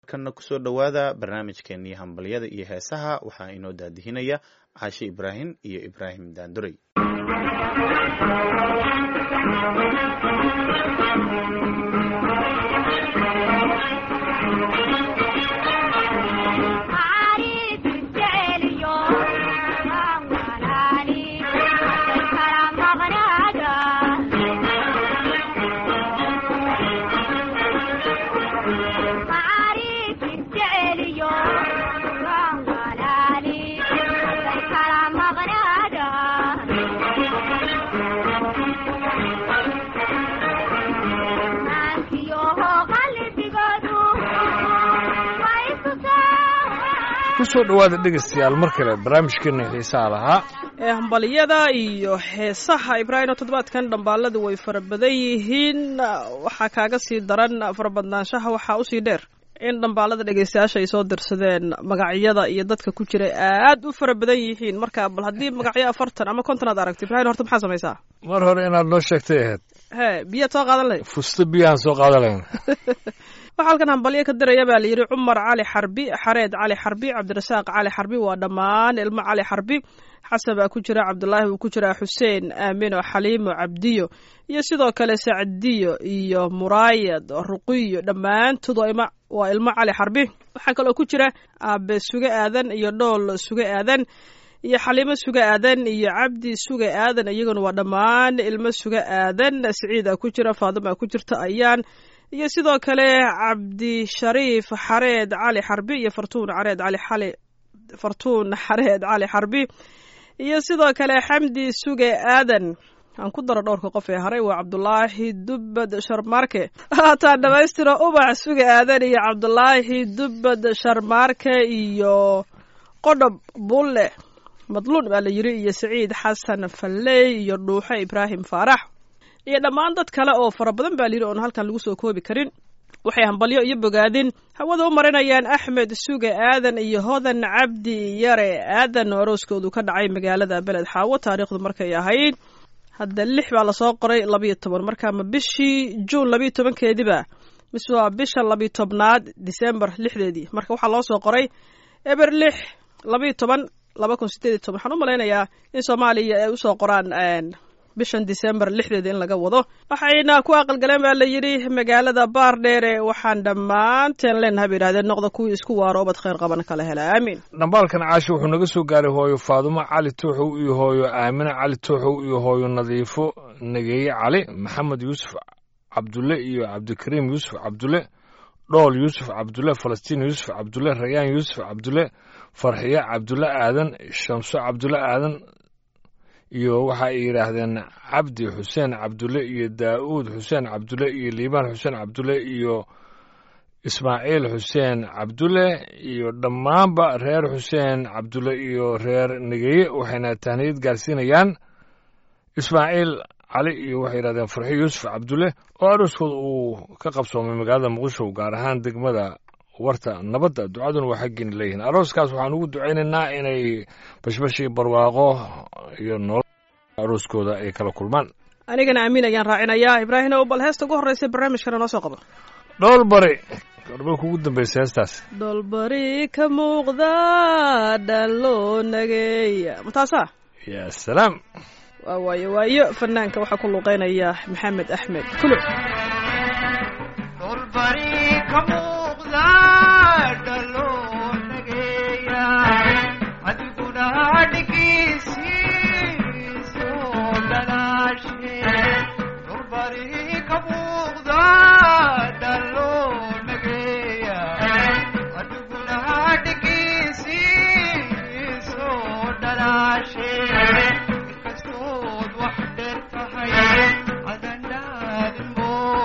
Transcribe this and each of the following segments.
kana kusoo dhowaada barnaamijkeenii hambalyada iyo heesaha waxaa inoo daadihinaya caashe ibraahim iyo ibraahim daandurey kusoo dhowaada dhegaystayaal mar kale barnaamijkeena xiisaha lahaa ee hambaliyada iyo heesaha ibraahimo toddobaadkan dhambaaladu way fara badan yihiin waxaa kaaga sii daran farabadnaanshaha waxaa usii dheer in dhambaalada dhegaystayaasha ay soo dirsadeen magacyada iyo dadka ku jira aad u fara badan yihiin marka bal haddii magacyo afartan ama konton aad aragto ibrahim horta maxaa samaysaa mar hore inaad noo sheegtay ahayd hee biyaad soo qaadan lahayd fusto biyahaan soo qaadan lahayn waxaa halkan hambalyo ka diraya baa la yidhi cumar cali xarbi xareed cali xarbi cabdirasaaq cali xarbi waa dhammaan ilmo cali xarbi xasan baa ku jira cabdulaahi wuu ku jiraa xuseen aamino xaliimo cabdiyo iyo sidoo kale sacdiyo iyo muraayad ruqiyo dhammaantood waa ilmo cali xarbi waxaa kaloo ku jira aabe suge aadan iyo dhool suge aadan iyo xaliimo suge aadan iyo cabdi suge aadan iyaguna waa dhammaan ilmo suge aadan siciida ku jira faadima ku jirta ayaan iyo sidoo kale cabdishariif xareed cali xarbi iyo fartuun xareed cali xali fartuun xareed cali xarbi iyo sidoo kale xamdi suge aadan aan ku daro dhowrka qof ee haray waa cabdulaahi dubbad sharmaarke haataan dhamaystiro ubax suge aadan iyo cabdulaahi dubbad sharmaarke iyo qodhob bulle madluun baa la yiri iyo saciid xasan falley iyo dhuuxe ibraahim faarax iyo dhammaan dad kale oo fara badan baa layidhi oon halkan lagu soo koobi karin waxay hambalyo iyo bogaadin hawada u marinayaan axmed suge aadan iyo hodan cabdi yare aadan oo arooskoodu ka dhacay magaalada beled xaawo taariikhdu markay ahayd hadda lix baa lasoo qoray labayo toban marka ma bishii juun labayo tobankeediba mise waa bisha labayo tobnaad disembar lixdeedii marka waxaa loo soo qoray eber lix labayo toban laba kun sideed iyo toban waxaan u malaynayaa in soomaaliya ay usoo qoraan bishan disembar lixdeeda in laga wado waxayna ku aqalgaleen baa la yidhi magaalada baardheere waxaan dhammaanteen leenahay bay yidhahdeen noqda kuwii isku waaro obad khayr qaban kala hela aamiin dhambaalkan caasho wuxuu naga soo gaaray hooyo faadumo cali tuuxow iyo hooyo aamine cali tuuxow iyo hooyo nadiifo nageeye cali maxamed yuusuf cabdulle iyo cabdikariim yuusuf cabdulle dhool yuusuf cabdulle falastiin yuusuf cabdulle rayaan yuusuf cabdulle farxiye cabdulle aadan shamso cabdulle aadan iyo waxa ay yidhaahdeen cabdi xuseen cabdulle iyo daa'uud xuseen cabdulle iyo liibaan xuseen cabdulle iyo ismaaciil xuseen cabdulle iyo dhammaanba reer xuseen cabdulle iyo reer negeye waxayna tahniyad gaarsiinayaan ismaaciil cali iyo waxay yidhahdeen farxi yuusuf cabdulle oo arooskooda uu ka qabsoomay magaalada muqdisho gaar ahaan degmada warta nabadda ducaduna waa xaggiina leeyihiin arooskaas waxaan ugu ducaynaynaa inay bashbashii barwaaqo iyo nolol arooskooda ay kala kulmaan anigana amiin ayaan raacinayaa ibraahim ow bal heesta ugu horreysa barnaamijkana noo soo qabo dhool bari garbay kugu dambaysa heestaas dhoolbari ka muuqda dhan loo nageeya ma taasaa yaa salaam waa waayo waayo fanaanka waxaa ku luuqeynaya maxamed axmed kulo Kastood wax dheer tahay adan dhaadin boo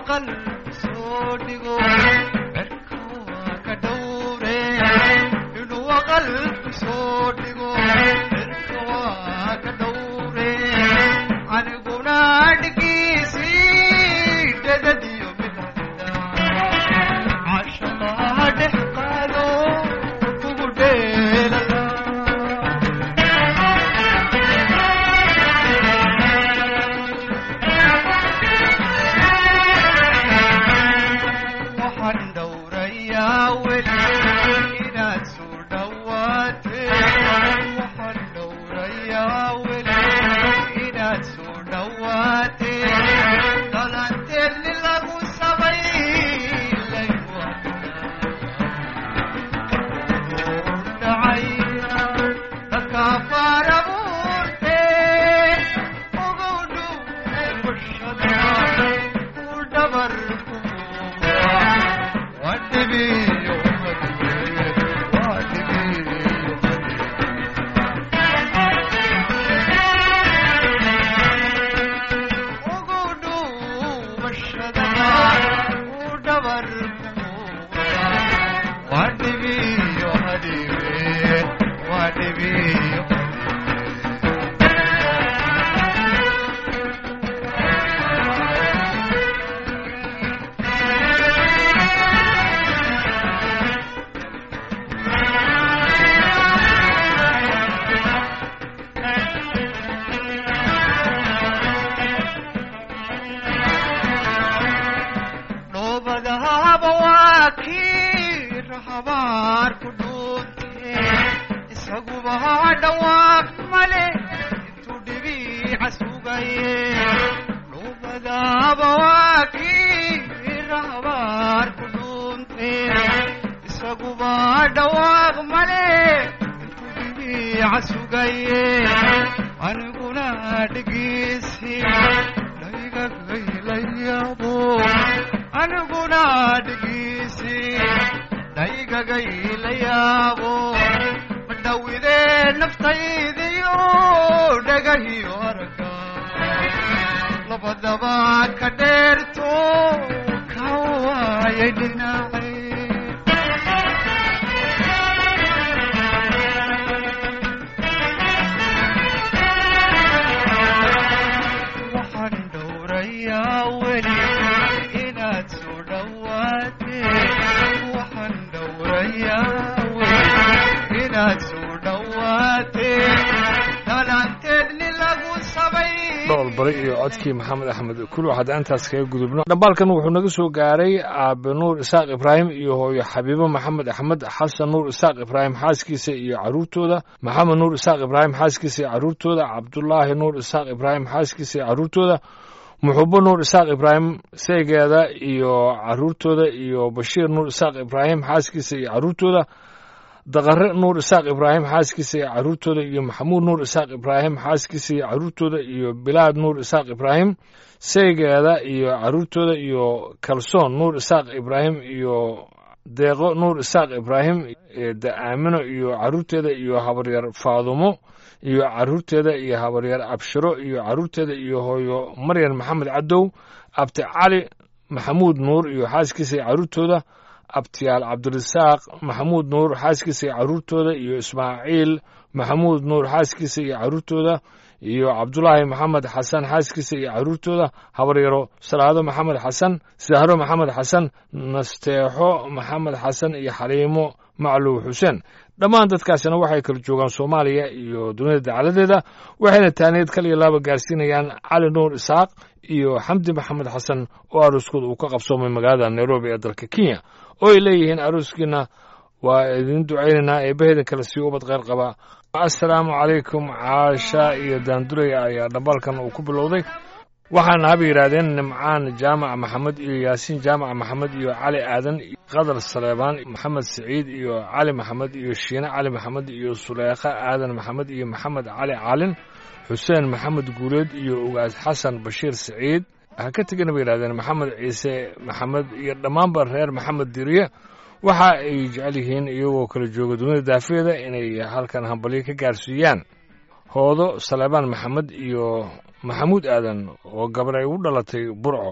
dhoolbari iyo codkii maxamed axmed kul waxaad intaas kaga gudubno dhambaalkan wuxuu naga soo gaaray aabe nuur isaaq ibraahim iyo hooyo xabiibo maxamed axmed xasan nuur isaaq ibraahim xaaskiisa iyo caruurtooda maxamed nuur isaaq ibraahim xaaskiisa iyo caruurtooda cabdulaahi nuur isaaq ibraahim xaaskiisa iyo caruurtooda muxubo nuur isaaq ibraahim seegeeda iyo caruurtooda iyo bashiir nuur isaaq ibraahim xaaskiisa iyo caruurtooda daqare nuur isaaq ibraahim xaaskiisa iyo caruurtooda iyo maxamuud nuur isaaq ibraahim xaaskiisa iyo caruurtooda iyo bilaad nuur isaaq ibraahim seygeeda iyo caruurtooda iyo kalsoon nuur isaaq ibraahim iyo deeqo nuur isaaq ibraahim da-aamino iyo caruurteeda iyo habaryar faadumo iyo caruurteeda iyo habaryar abshiro iyo caruurteeda iyo hooyo maryan maxamed cadow abti cali maxamuud nuur iyo xaaskiisa iyo caruurtooda abtiyaal cabdirasaaq maxamuud nuur xaaskiisa iyo caruurtooda iyo ismaaciil maxamuud nuur xaaskiisa iyo caruurtooda iyo cabdulaahi maxamed xasan xaaskiisa iyo caruurtooda habaryaro salaado maxamed xasan sahro maxamed xasan nasteexo maxamed xasan iyo xaliimo macluw xuseen dhammaan dadkaasina waxay kala joogaan soomaaliya iyo dunida dacaladeeda waxayna taaniyeed kal iyo laaba gaarsiinayaan cali nuur isaaq iyo xamdi maxamed xasan oo arooskooda uu ka qabsoomay magaalada nairobi ee dalka kenya oo ay leeyihiin arooskiina waa idin ducaynaynaa eebbaheedin kale sii ubad kheyr qaba assalaamu calaykum caasha iyo daanduraya ayaa dhambaalkan uu ku bilowday waxaana haba yidhaahdeen nimcaan jaamac maxamed iyo yaasiin jaamac maxamed iyo cali aadan qadar saleebaan maxamed siciid iyo cali maxamed iyo shiine cali maxamed iyo suleekha aadan maxamed iyo maxamed cali caalin xuseen maxamed guuleed iyo ugaas xasan bashiir siciid ha ka tegana bay yidhahdeen maxamed ciise maxamed iyo dhammaanba reer maxamed diriye waxa ay jecel yihiin iyagoo kala jooga dunida daafeeda inay halkan hambalyo ka gaarsiiyaan hoodo saleebaan maxamed iyo maxamuud aadan oo gabar ay u dhalatay burco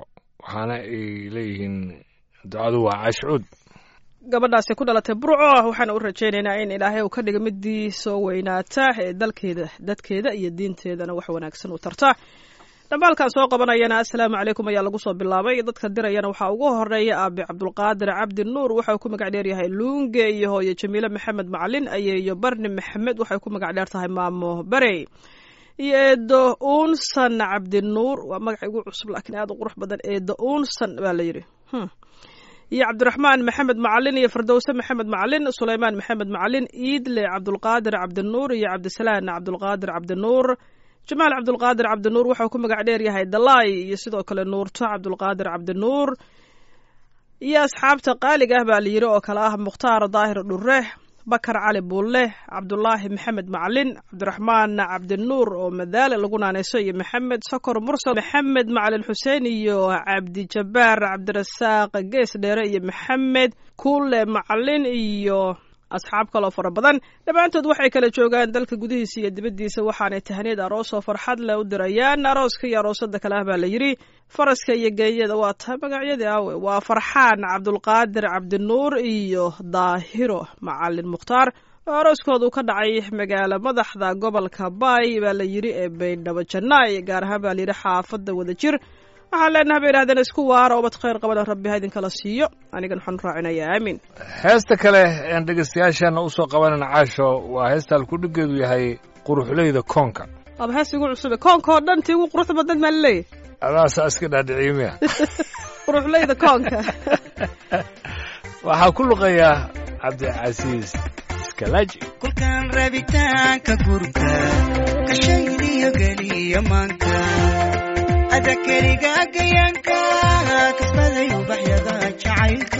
waxaana ay leeyihiin ducadu waa caashcuud gabadhaasi ku dhalatay burco waxaana u rajaynaynaa in ilaahay uu ka dhiga midii soo weynaata ee dalkeeda dadkeeda iyo diinteedana wax wanaagsan u tarta dhambaalkan soo qabanayana assalaamu calaykum ayaa lagu soo bilaabay dadka dirayana waxaa ugu horeeya aabi cabdulqaadir cabdi nuur waxa uu ku magac dheer yahay luunge iyo hooye jamiile maxamed macalin ayeeyo barni maxamed waxay ku magac dheer tahay maamo barey iyo eedo uunsan cabdinuur waa magaca igu cusub laakiin aad u qurux badan eedo uunsan baa la yidhi iyo cabdiraxmaan maxamed macalin iyo firdowse maxamed macalin sulaymaan maxamed macalin iidle cabdulqaadir cabdinuur iyo cabdisalaan cabdulqaadir cabdinuur jamaal cabdulqaadir cabdinuur waxau ku magac dheer yahay dalaay iyo sidoo kale nuurto cabdulqaadir cabdinuur iyo asxaabta qaaliga ah baa la yidhi oo kale ah mukhtaar daahir dhure bakar cali buulle cabdulaahi maxamed macalin cabdiraxmaan cabdinuur oo madaale lagu naanayso iyo maxamed sokor mursal maxamed macalin xuseen iyo cabdijabaar cabdirasaaq gees dheere iyo maxamed kuule macalin iyo asxaab kaloo fara badan dhammaantood waxay kala joogaan dalka gudihiisa iyo dibaddiisa waxaanay tahniid aroos oo farxad leh u dirayaan arooska iyo aroosada kale ah baa la yidhi faraska iyo geeyada waa tahay magacyadii awe waa farxaan cabdulqaadir cabdinuur iyo daahiro macalin mukhtaar oo arooskoodu ka dhacay magaalo madaxda gobolka baay baa la yidhi ee baydhabo jannaay gaar ahaan baa la yidhi xaafadda wadajir waxaan leenaha bay idhahdeen isku waara obad khayr qabana rabbi ha idinkala siiyo anigan waxaan raacinayaa aamin heesta kale een dhegaystayaasheenna u soo qabanayna caasho waa heestaan kudhigeedu yahay quruxleyda koonka waaba hees igu cusube koonka oo dhan tii ugu quruxda badan maa laleeyahy adaasaa iska dhaadhiciimiya quruxleyda koonka waxaa ku luqayaa cabdicasiis iskalaaji kulkaan rabitaanka gurka kashaydiyo geliyo maanka ada keliga gayanka kasbaday ubaxyada jacaylka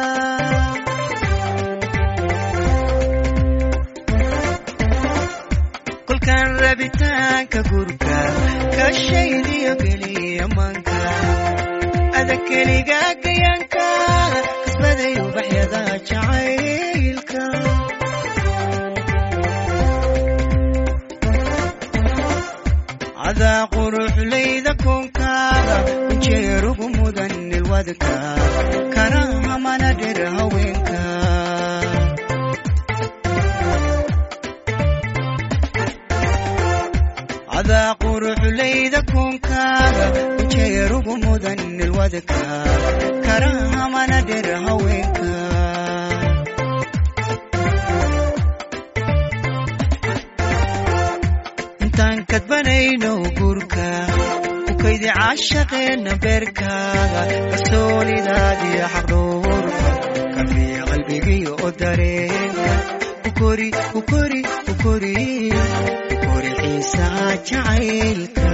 kulkaan rabitaanka gurka kashaydiyo geliyo maanka ada keliga gayanka kasbaday ubaxyada jacaylka cadaa quruxlayda koonkaada ujeerugu mudan nilwadka kana hamana dhir haweenka cadaa quruxlayda koonkaada ujeerugu mudan nilwadka kana hamana dhir haweenka intaan kadbanayno guurka ukaydi caashaqeenna beerkaaga kalsoonidaadiyo xaqdhowrka kafiya qalbigiyo oo dareenka ukori ukori ukori ukori xiisaha jacaylka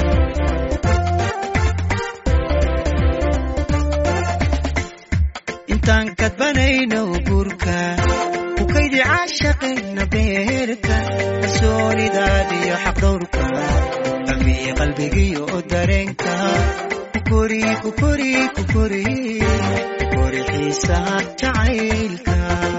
intaan kadbanayno guurka ukaydi caashaqeenna beerka kalsoonidaadiyo xaqdhowrka kafiya qalbigiyo oo dareenka kukori kukori kukori kukori xiisaha jacaylka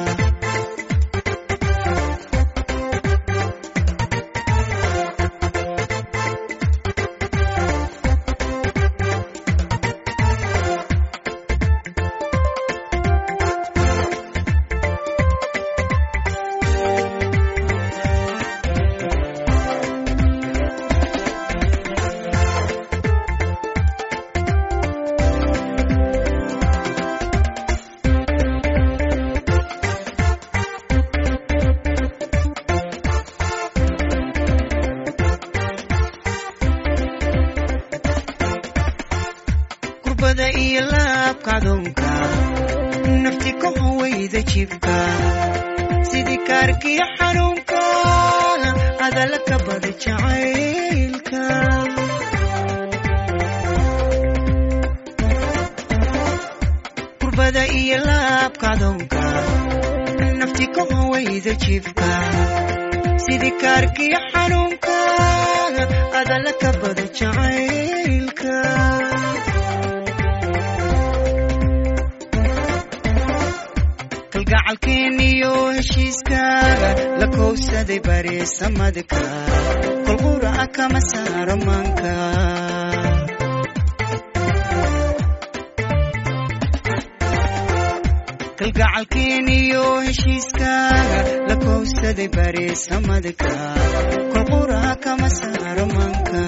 kurbada iyo laabka adoonka nafti ka hawayda jibka sidii kaarkiyo xanuunka adala ka bada jacaylka kurbada iyo laabka adoonka nafti ka hawayda jibka sidii kaarkiyo xanuunka adala ka bada jacaylka kalgacalkeeniyo heshiiskaaga la kowsaday bariisamadka kolqura kama saaro maanka kalgacalkeeniyo heshiiskaaga la kowsaday bareesamadka kolqura kama saaro manka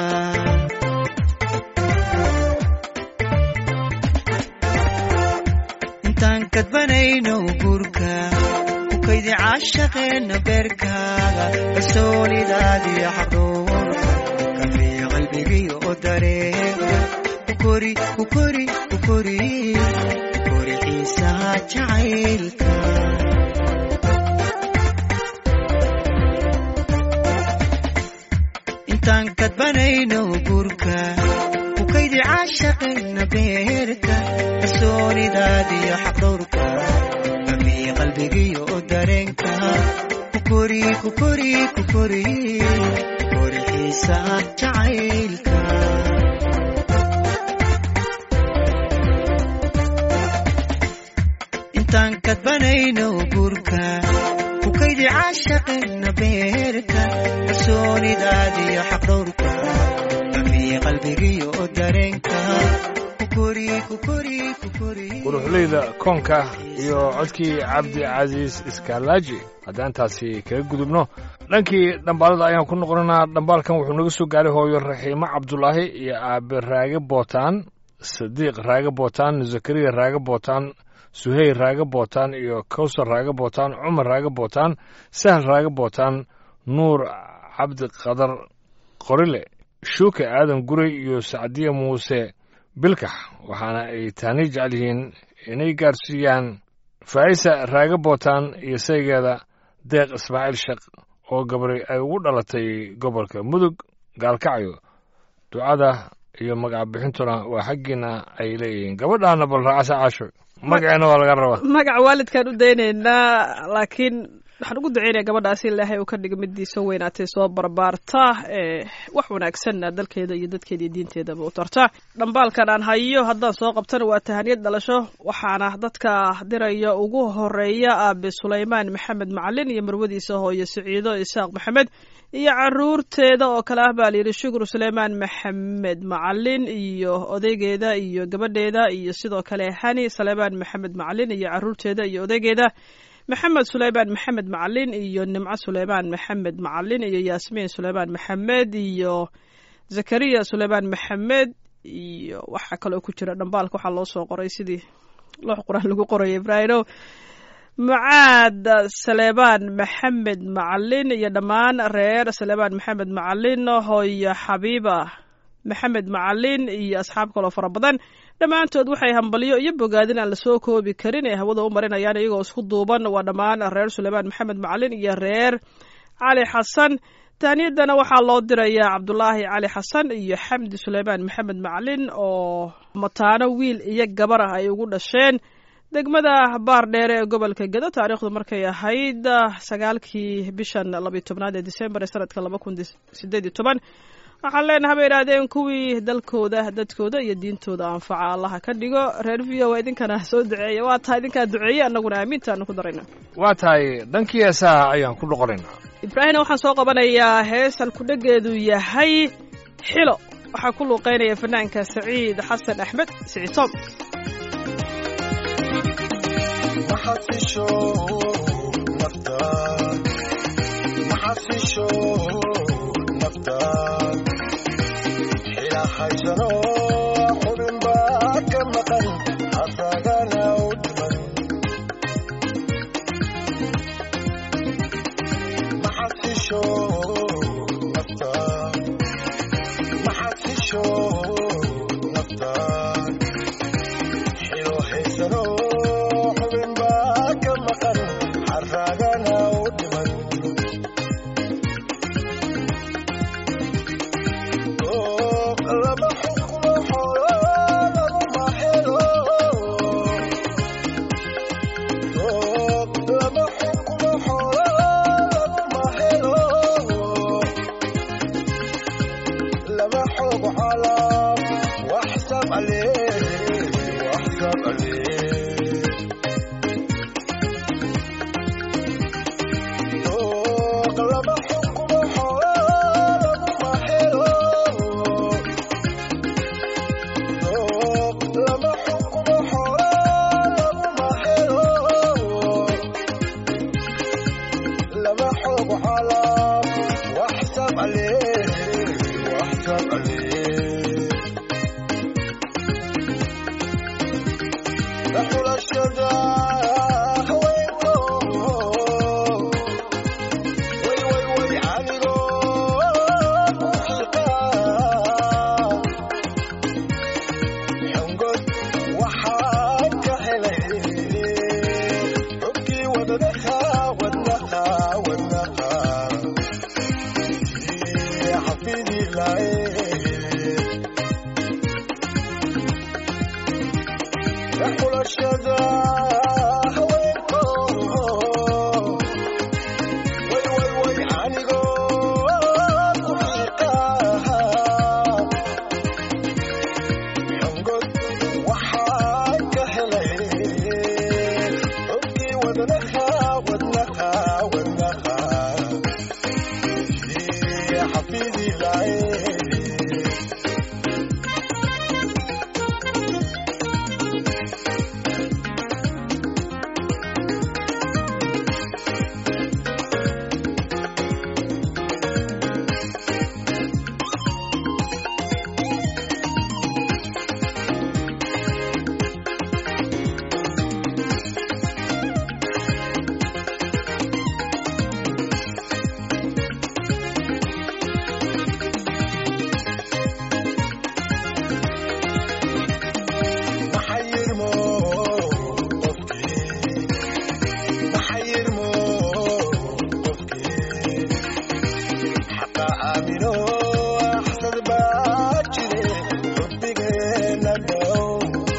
intaan kadbanayno guurka ku kaydi caashaqeenna beerkaaga kalsoonidaadiyo xaqdhoorka kafiya qalbigiyo oo dareega ku kori ku kori ku kori ku kori xiisaha jacaylka intaan kadbanayno guurka ku kaydi caashaqeenna beerka kalsoonidaadiyo xaqdhowrka kafiya qalbigiyo oo dareenka ku kori ku kori ku kori ku kori xiisaha jacaylka intaan kadbanayno guurka ku kaydi caashaqeenna beerka kalsoonidaadiyo xaqdhowrka kafiya qalbigiyo oo dareenka ku kori ku kori ku kori quruxleyda koonka iyo codkii cabdi casiis iskaalaaji haddaan taasi kaga gudubno dhankii dhambaalada ayaan ku noqonanaa dhambaalkan wuxuu naga soo gaaray hooyo raxiimo cabdulaahi iyo aabe raage bootaan sadiiq raage bootaan zakariya raage bootaan suheyl raage bootaan iyo kawsar raage bootaan cumar raage bootaan sahal raage bootaan nuur cabdi qadar qorile shuuke aadan guray iyo sacdiya muuse bilkax waxaana ay taani jecel yihiin inay gaarsiiyaan faa'isa raage bootaan iyo saygeeda deeq ismaaciil sheekh oo gabray ay ugu dhalatay gobolka mudug gaalkacyo ducada iyo magac bixintuna waa xaggiina ay leeyihiin gabadhaana bal raacasa caasho magaceena waa laga rabaa magaca waalidkaan u daynaynaa laakiin waxaan ugu duceynaya gabadhaasi ilaahay uu ka dhiga midii soo weynaatay soo barbaarta ee wax wanaagsanna dalkeeda iyo dadkeeda iyo diinteedaba u tarta dhambaalkan aan hayo haddaan soo qabtana waa tahaniyad dhalasho waxaana dadka diraya ugu horeeya aabe sulaymaan maxamed macalin iyo marwadiisa hooyo siciido isaaq maxamed iyo caruurteeda oo kale ah baa layidhi shukur suleymaan maxamed macalin iyo odaygeeda iyo gabadheeda iyo sidoo kale hani suleymaan maxamed macalin iyo caruurteeda iyo odaygeeda maxamed suleymaan maxamed macalin iyo nimco suleymaan maxamed macalin iyo yaasmiin suleymaan maxamed iyo zakariya suleymaan maxamed iyo waxaa kaloo ku jira dhambaalka waxaa loo soo qoray sidii loox quraan lagu qoraya ibraahimow macaad saleebaan maxamed macalin iyo dhammaan reer saleebaan maxamed macalin hooyo xabiiba maxamed macalin iyo asxaab kaloo fara badan dhammaantood waxay hambalyo iyo bogaadin aan lasoo koobi karin ee hawada u marinayaan iyagoo isku duuban waa dhammaan reer suleymaan maxamed macalin iyo reer cali xasan tahniyadana waxaa loo dirayaa cabdulaahi cali xasan iyo xamdi suleymaan maxamed macalin oo mataano wiil iyo gabar ah ay ugu dhasheen degmada baar dheere ee gobolka gedo taariikhdu markay ahayd sagaalkii bishan labiyo tobnaad ee disembar ee sanadka laba kun sideed iyo toban waxaan leenahay bay idhaahdeen kuwii dalkooda dadkooda iyo diintooda anfaca allaha ka dhigo reer v o idinkana soo duceeya waa tahay idinkaa duceeye annaguna aamiintaanu ku darayna waa tahay dhankii heesaha ayaan ku noqonaynaa ibraahimna waxaan soo qabanayaa heesal kudhegeedu yahay xilo waxaa ku luuqeynaya fanaanka saciid xasan axmed siciid tom maxasisho naftaan maxasisho naftaan xilahaysano xubin baa ka maqan asagana u dhiman maxasisho naftaan maxasisho naftaan xilohaysano xubin baa ka maqan xaragana u dhiman laba xukmo xoolo laguma helo laba xukmo xoolo laguma helo laba xog calaam waxsab alee waxsab alee laba xukmo xoolo laguma helo laba xukmo xoolo laguma helo xulashada haweenko way way way anigoo ku xiiqaa xongod waxaan ka helay xubkii wadnaha wadnaha wadnaha xafidilaaye xulashada haweenko way way way anigoo ku xiiqaa xongod waxaan ka helay xubkii wadnaha wadnaha wadnaha xafidilaaye maxayirmo qofkii maxayirmo qofkii xaqa aamino axsad baa jire xubbigeena dhow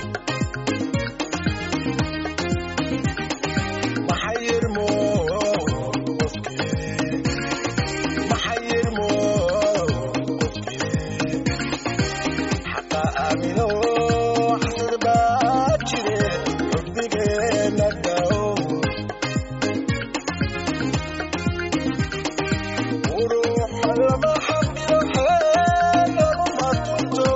maxayirmo qofkii maxayirmo qofkii xaqa aamino axsad baa jire xubbigeena dhow uruuxa lama xaqiro xeel laguma tunto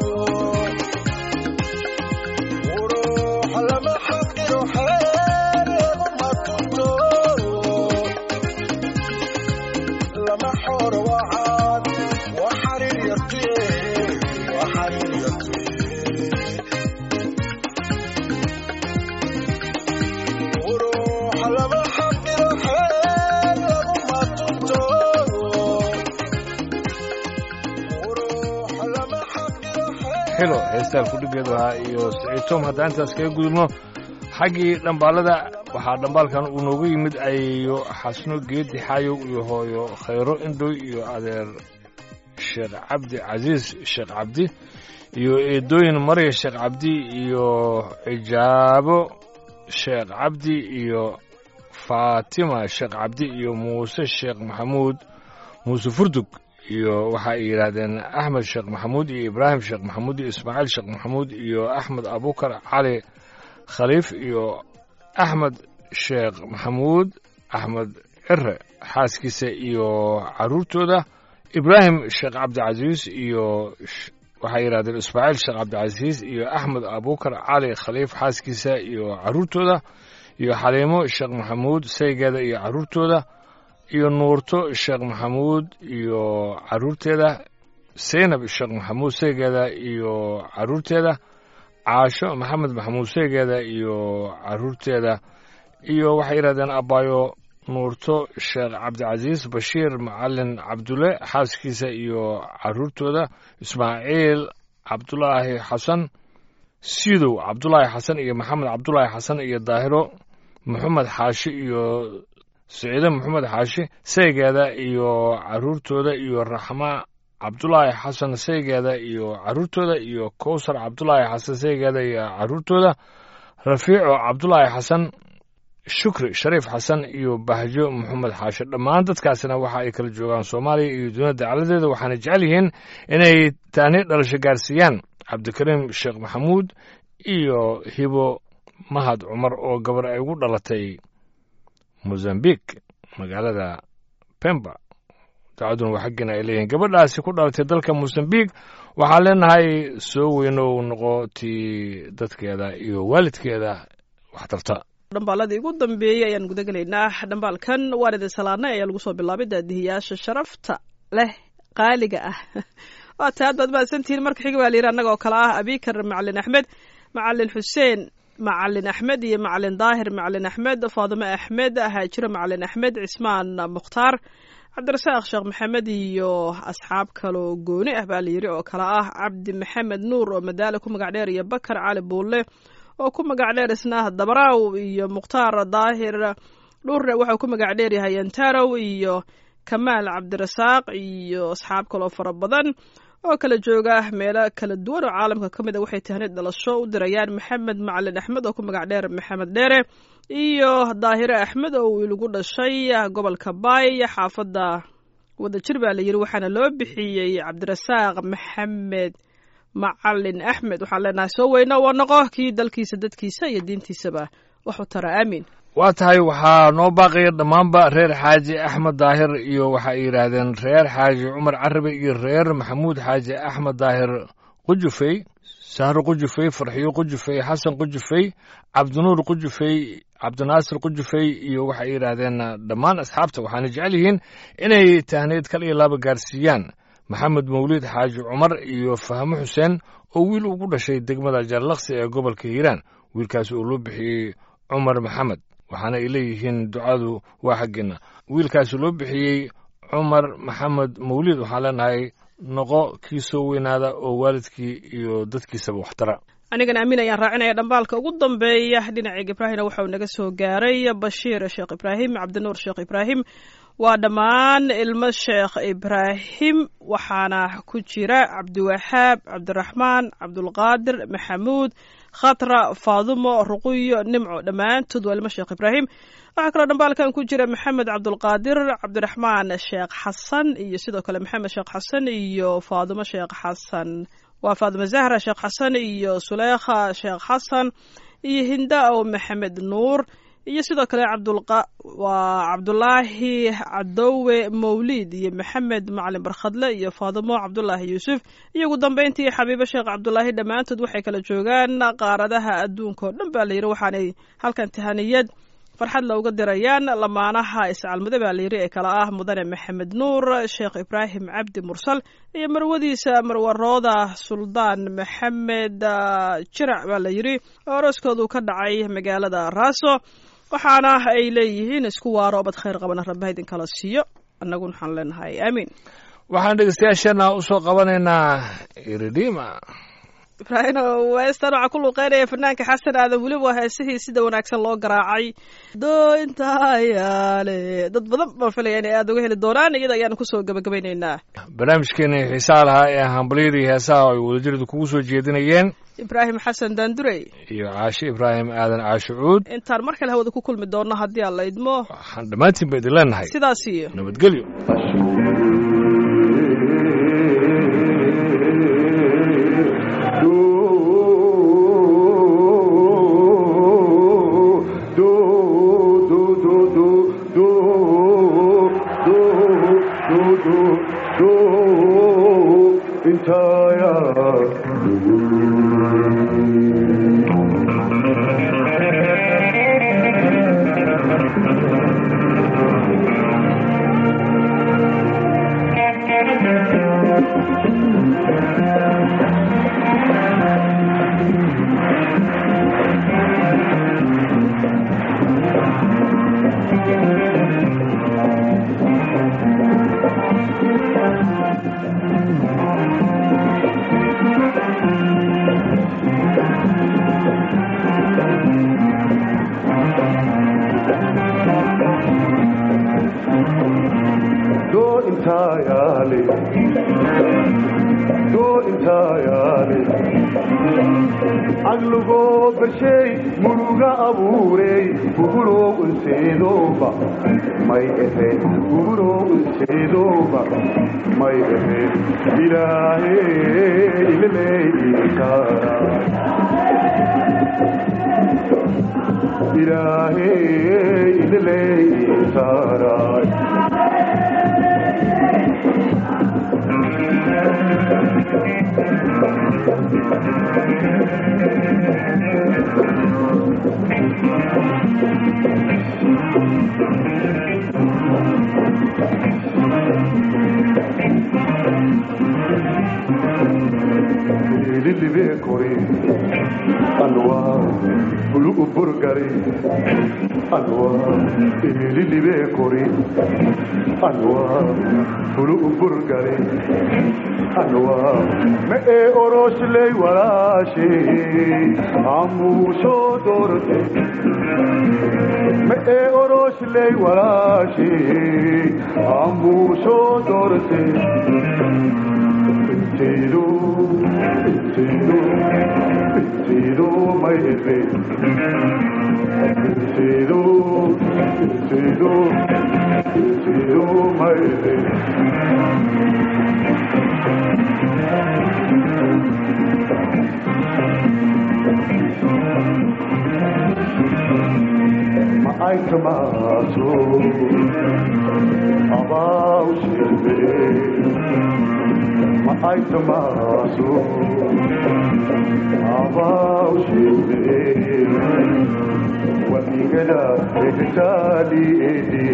uruuxa lama xaqiro xeel laguma tunto lama xoro wacaad waa xariir yartuye waa xariir yartuye uruuxa lama xaqiro xeel laguma tunto uruuxa lama xaqiro xeel xilo heestaan kudhigeedu ahaa iyo siciid tom haddaan intaas kaga gudubno xaggii dhambaalada waxaa dhambaalkan uu noogu yimid ayeeyo xasno geedi xaayow iyo hooyo khayro indhoy iyo adeer sheekh cabdi casiis sheekh cabdi iyo eedooyin marya sheekh cabdi iyo cijaabo sheekh cabdi iyo faatima sheekh cabdi iyo muuse sheekh maxamuud muuse furdug iyo waxa ay yidhaahdeen axmed sheekh maxamuud iyo ibraahim sheekh maxamuud iyo ismaaciil sheekh maxamuud iyo axmed abukar cali khaliif iyo axmed sheekh maxamuud axmed cire xaaskiisa iyo caruurtooda ibraahim sheekh cabdicasiis iyo sh- waxay yidhahdeen ismaaciil sheekh cabdicasiis iyo axmed abukar cali khaliif xaaskiisa iyo caruurtooda iyo xaliimo sheekh maxamuud saygeeda iyo caruurtooda iyo nuurto sheekh maxamuud iyo caruurteeda seynab sheekh maxamuud saygeeda iyo caruurteeda caasho maxamed maxamuud saygeeda iyo caruurteeda iyo waxay yidhahdeen abaayo nuurto sheekh cabdicasiis bashiir macalin cabdulle xaaskiisa iyo caruurtooda ismaaciil cabdulaahi xasan sidow cabdulaahi xasan iyo maxamed cabdulaahi xasan iyo daahiro maxamed xaashi iyo siciide maxamed xaashi saygeeda iyo caruurtooda iyo raxma cabdulaahi xasan saygeeda iyo caruurtooda iyo kowsar cabdulaahi xasan saygeeda iyo caruurtooda rafiico cabdulaahi xasan shukri shariif xasan iyo bahjo maxamed xaashi dhammaan dadkaasina waxa ay kala joogaan soomaaliya iyo dunida dacaladeeda waxaana jecel yihiin inay taani dhalasho gaarsiiyaan cabdikariim sheekh maxamuud iyo hibo mahad cumar oo gabar ay ugu dhalatay mozambique magaalada pemba dacaduna waa xaggiina ay leeyihiin gabadhaasi ku dhalatay dalka mozambique waxaan leenahay soo weynow noqo tii dadkeeda iyo waalidkeeda wax tarta dhambaaladii ugu dambeeyey ayaan guda gelaynaa dhambaalkan waan idin salaanay ayaa lagu soo bilaabay daadihiyaasha sharafta leh qaaliga ah waa ta aad baad mahadsantihiin marka xiga baa layidhi annaga oo kale ah abikar macalin axmed macalin xuseen macalin axmed iyo macalin daahir macalin axmed faadime axmed haajiro macalin axmed cismaan mukhtaar cabdirasaaq sheekh maxamed iyo asxaab kaloo gooni ah baa layidhi oo kale ah cabdi maxamed nuur oo madaale ku magac dheer iyo bakar cali buulle oo ku magac dheer isna dabaraaw iyo mukhtaar daahir dhurre waxau ku magac dheeryahay antarow iyo kamaal cabdirasaaq iyo asxaab kaloo fara badan oo kala jooga meelo kala duwan oo caalamka ka mid a waxay tahnid dhalasho u dirayaan maxamed macalin axmed oo ku magac dheer maxamed dheere iyo daahire axmed oo uu lagu dhashay gobolka baay xaafadda wadajir baa layidhi waxaana loo bixiyey cabdirasaaq maxamed macalin axmed waxaan leenahay soo weyno waa noqo kii dalkiisa dadkiisa iyo diintiisaba waxu tara aamin waa tahay waxaa noo baaqaya dhammaanba reer xaaji axmed daahir iyo waxa ay yidhaahdeen reer xaaji cumar carabi iyo reer maxamuud xaaji axmed daahir qujufey sahro qujufey farxiyo qujufey xasan qujufey cabdinuur qujufey cabdinaasir qujufey iyo waxay yidhaahdeen dhammaan asxaabta waxaana jecel yihiin inay tahneyd kal iyo laaba gaarsiiyaan maxamed mawliid xaaji cumar iyo fahmo xuseen oo wiil ugu dhashay degmada jaarlaksi ee gobolka hiiraan wiilkaasi oo loo bixiyey cumar maxamed waxaana ay leeyihiin ducadu waa xaggeena wiilkaasi loo bixiyey cumar maxamed mawliid waxaan leenahay noqo kii soo weynaada oo waalidkii iyo dadkiisaba waxtara anigana amiin ayaan raacinaya dhambaalka ugu dambeeya dhinacii ibraahimna waxauu naga soo gaaray bashiir sheekh ibraahim cabdinuur sheekh ibraahim waa dhammaan ilmo sheekh ibraahim waxaana ku jira cabdiwaxaab cabdiraxmaan cabdulqaadir maxamuud khatra faadumo ruquyo nimco dhammaantood waa ilmo sheekh ibraahim waxaa kaloo dhambaalkan ku jira maxamed cabdulqaadir cabdiraxmaan sheekh xasan iyo sidoo kale maxamed sheekh xasan iyo faadumo sheekh xasan waa faadumo zahra sheekh xasan iyo suleekha sheekh xasan iyo hinda o maxamed nuur iyo sidoo kale waa cabdulaahi cadowe mawliid iyo maxamed macalin barkhadle iyo faadimo cabdulaahi yuusuf iyo ugu dambeyntii xabiibo sheekh cabdulaahi dhammaantood waxay kala joogaan qaaradaha adduunka oo dhan baa layidhi waxaanay halkan tahaniyad farxad looga dirayaan lamaanaha iscaalmude baa layidhi ee kale ah mudane maxamed nuur sheekh ibraahim cabdi mursal iyo marwadiisa marwarooda suldaan maxamed jirac baa layidhi oo arooskoodu ka dhacay magaalada raaso waxaana ay leeyihiin isku waaro obad khayr qabana rabbaha idinkala siiyo annaguna waxaan leenahay aamiin waxaan dhegeystayaasheenna u soo qabanaynaa iridima ibraahim weestan waxaa ku luuqeynaya fanaanka xasan aadan weliba waa heesihii sida wanaagsan loo garaacay doointayaale dad badan baan filaya inay aada uga heli doonaan iyada ayaanu kusoo gabagabaynaynaa barnaamijkeena xiisaha lahaa ee hambalyadii heesaha ay wadajiradu kugu soo jeedinayeen ibraahim xasan daandurey iyo caashe ibraahim aadan caashe cuud intaan mar kale hawada ku kulmi doonno haddii aan la idmo waxaan dhammaantiin ba idin leenahay sidaas iyo nabadgelyo caqligoo barshay muruga abuurey guguroo unseedooba may ahe guguroo unseedooba may ahe ilaahe ilaleeyikaara ilaahe ilaleeyikaara lilibe kore anwa burgari anwa ililibe kori anwa fulu burgari anwa me e oroshley walashi amusho dorte me e oroshley walashi amusho dorte Tiru, tiru, tiru, my baby. Tiru, tiru, tiru, my baby. Ma ai tomato, about you, ma ai tomato, about you, وميقلا اغتالي ايدي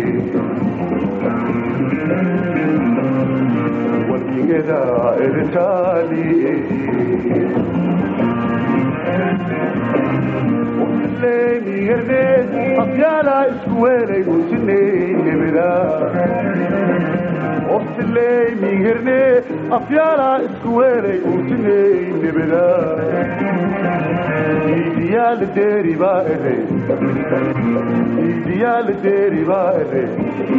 وميقلا اغتالي ايدي وحليني هرديت أطيالا اسكويلي وسنيني بلا وحليني هرديت أطيالا اسكويلي وسنيني بلا إيديال ديري بائري إيديال ديري بائري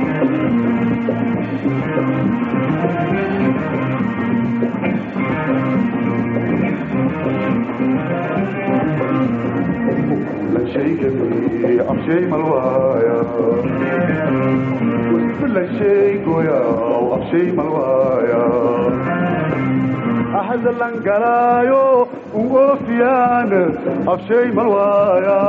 كل شيء جميل أم شيء ملوايا كل شيء قويا وأم شيء ملوايا أحد اللنقلايو وغوفيان أم شيء ملوايا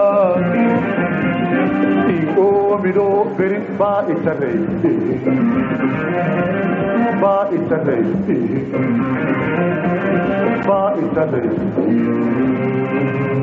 إيقومدو برين با إتري با إتري با إتري